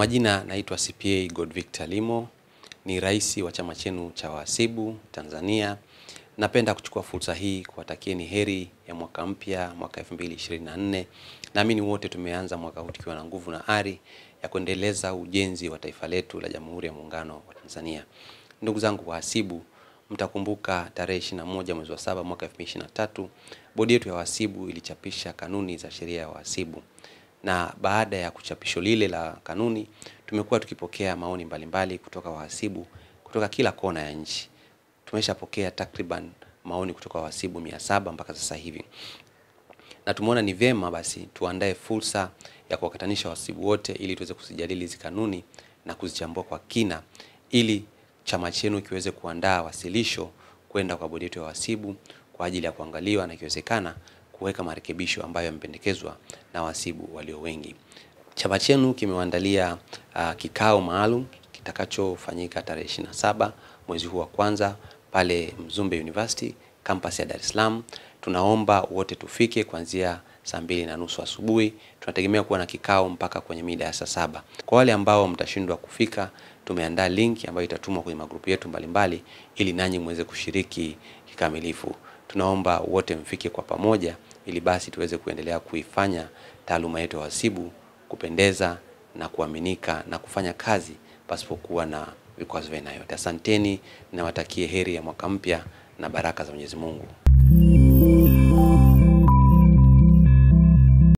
majina naitwa CPA Godvictor Limo, ni rais wa chama chenu cha wahasibu Tanzania. Napenda kuchukua fursa hii kuwatakieni heri ya mwaka mpya, mwaka 2024. Naamini wote tumeanza mwaka huu tukiwa na nguvu na ari ya kuendeleza ujenzi wa taifa letu la Jamhuri ya Muungano wa Tanzania. Ndugu zangu wahasibu, mtakumbuka tarehe 21 mwezi wa saba mwaka 2023 bodi yetu ya wahasibu ilichapisha kanuni za sheria ya wahasibu na baada ya kuchapisho lile la kanuni tumekuwa tukipokea maoni mbalimbali kutoka wahasibu kutoka kila kona ya nchi. Tumeshapokea takriban maoni kutoka wahasibu mia saba mpaka sasa hivi, na tumeona ni vyema basi tuandae fursa ya kuwakutanisha wahasibu wote ili tuweze kuzijadili hizi kanuni na kuzichambua kwa kina ili chama chenu kiweze kuandaa wasilisho kwenda kwa bodi yetu ya wahasibu kwa ajili ya kuangaliwa na ikiwezekana kuweka marekebisho ambayo yamependekezwa na wahasibu walio wengi. Chama chenu kimewaandalia uh, kikao maalum kitakachofanyika tarehe 27 mwezi huu wa kwanza pale Mzumbe University campus ya Dar es Salaam. Tunaomba wote tufike kuanzia saa mbili na nusu asubuhi. Tunategemea kuwa na kikao mpaka kwenye mida ya saa saba. Kwa wale ambao mtashindwa kufika, tumeandaa link ambayo itatumwa kwenye magrupu yetu mbalimbali ili nanyi muweze kushiriki kikamilifu. Tunaomba wote mfike kwa pamoja ili basi tuweze kuendelea kuifanya taaluma yetu ya uhasibu kupendeza na kuaminika na kufanya kazi pasipokuwa na vikwazo vya aina yote. Asanteni, nawatakie heri ya mwaka mpya na baraka za Mwenyezi Mungu.